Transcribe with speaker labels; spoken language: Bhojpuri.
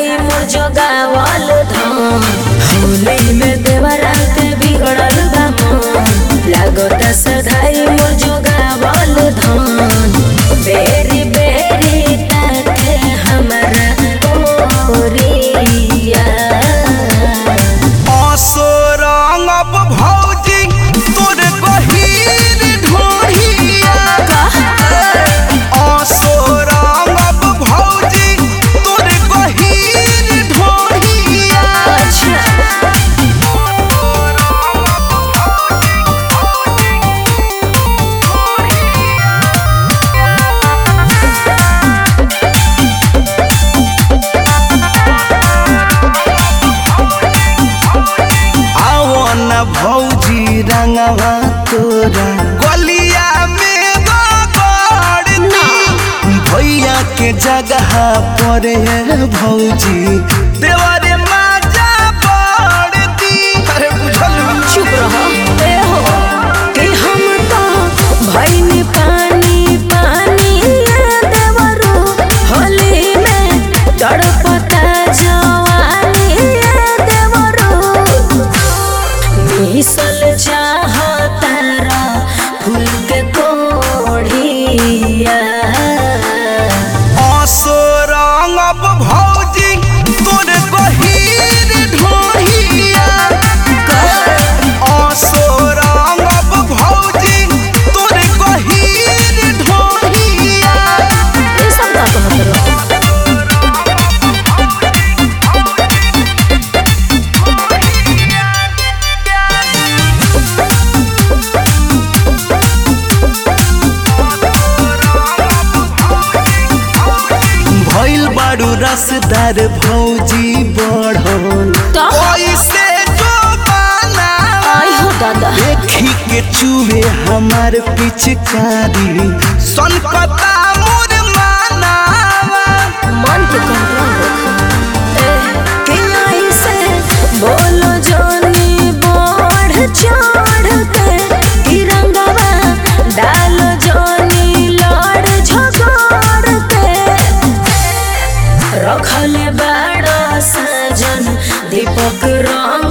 Speaker 1: सधाई मोर जोगावल धन होली में देवरा के बिगड़ल बा मन लागता सधाई मोर जोगावल धन बेरी बेरी ताके हमरा ओरिया
Speaker 2: असरंगब भौजी तोर गहीर ढोढ़िया असरंगब भौजी तोर गहीर ढोढ़िया आवन भौजी रंगवा तोरा गलिया में गड़ भैया के जगह पर है भौजी देवरे माजा बड़ दी अरे बुझल
Speaker 1: चुप रहो ए हो कि हम तो भइनी पानी पानी ये देवरू होली में तड़पता जवानी ये देवरू मिसल चाहता रा फूल के कोढ़िया
Speaker 2: असरंगब भौजी तोर गहीर ढोढ़िया असरंगब भौजी तोर गहीर ढोढ़िया
Speaker 1: ये सब का कहत रहो
Speaker 2: भइल बारू रसदार भौजी बढ़ल
Speaker 1: का
Speaker 2: ऐसे जो बाना
Speaker 1: आई हो दादा
Speaker 2: देखी के चूहे हमार पिचकारी सन पता मोर मानावा
Speaker 1: मन के कंट्रोल रखो कि ऐसे बोलो जोनी बढ़ चढ़ के कि रंगवा डालो जोनी लड़ झगड़ के रखले बड़ा सजन दीपक रंग